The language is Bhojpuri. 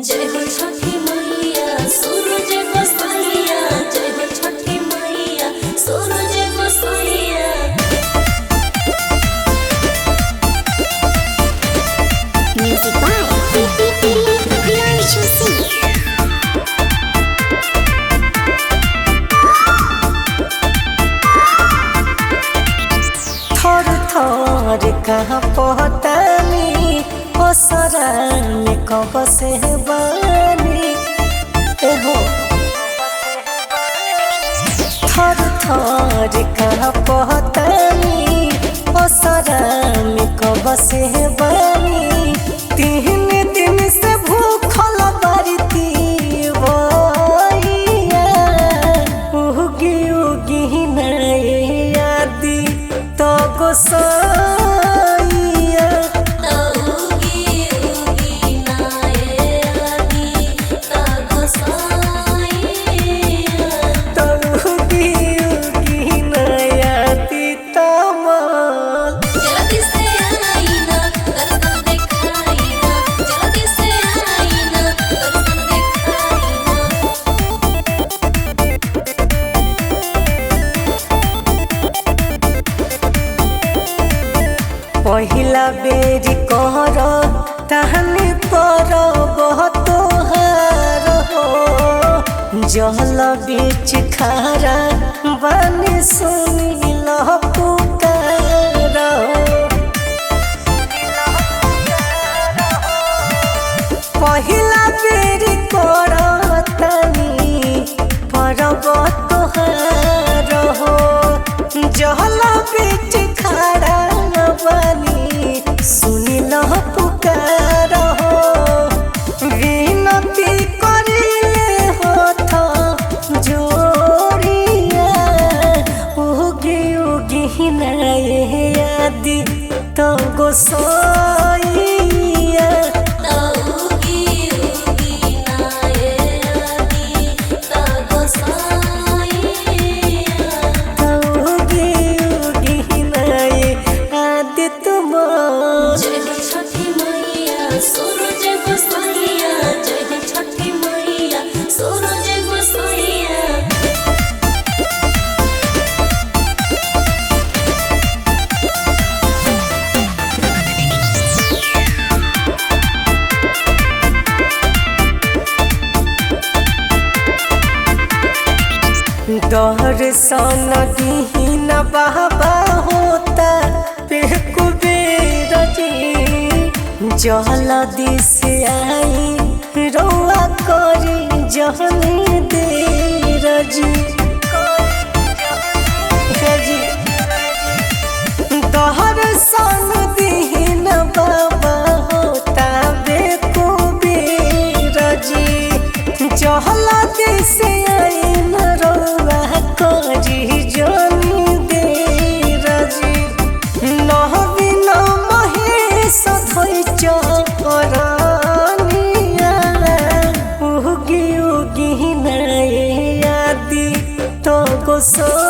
जय हो छठी मैया सूरज गोसाइया जय हो छठी मैया सूरज गोसाइया Music by Priyanshu Singh. थर थर कहाँ पहतानी ओसरान कब से बानी एहो थर थर कहाँ पहतानी ओसरान कब से बानी तीन दिन से भूखल बरती बइया उगी उगी नैयादी तो गोसाइया उगी उगी नाये आदि ता गोसाइया तो उगी उगी नैयादी तमाल जल्दी से आईना दर्शन दिखाईना जल्दी से आईना दर्शन दिखाईना पहिला बेरी कहर तहनी पर बहुत हार हो जल बीच खारा बनी सुनी पुकार पहिला बेरी कर तनी परब तोहार हो जल बीच खड़ा बनी सुनी लह पुकार हो विनती करिले होथ जोड़िया उगी उगी नए आदि तो गोसाइया उगी उगी नाये आदि ता गोसाइया उगी उगी नए आदि तुमार जय हो छठी मैया सूरज गोसाइया जय हो छठी मैया सूरज गोसाइया दर्शन दीन बाबा होता पे कुबेर जी जल दिस आई रौआ करी जहनी देर जी हे जी दर्शन दीन बाबा होता बे कुबेर जी जल दिस आई रौआ करी जनी देर जी नहबिन महेश धोइ चरनिया उगी उगी नए आदि तो गोसो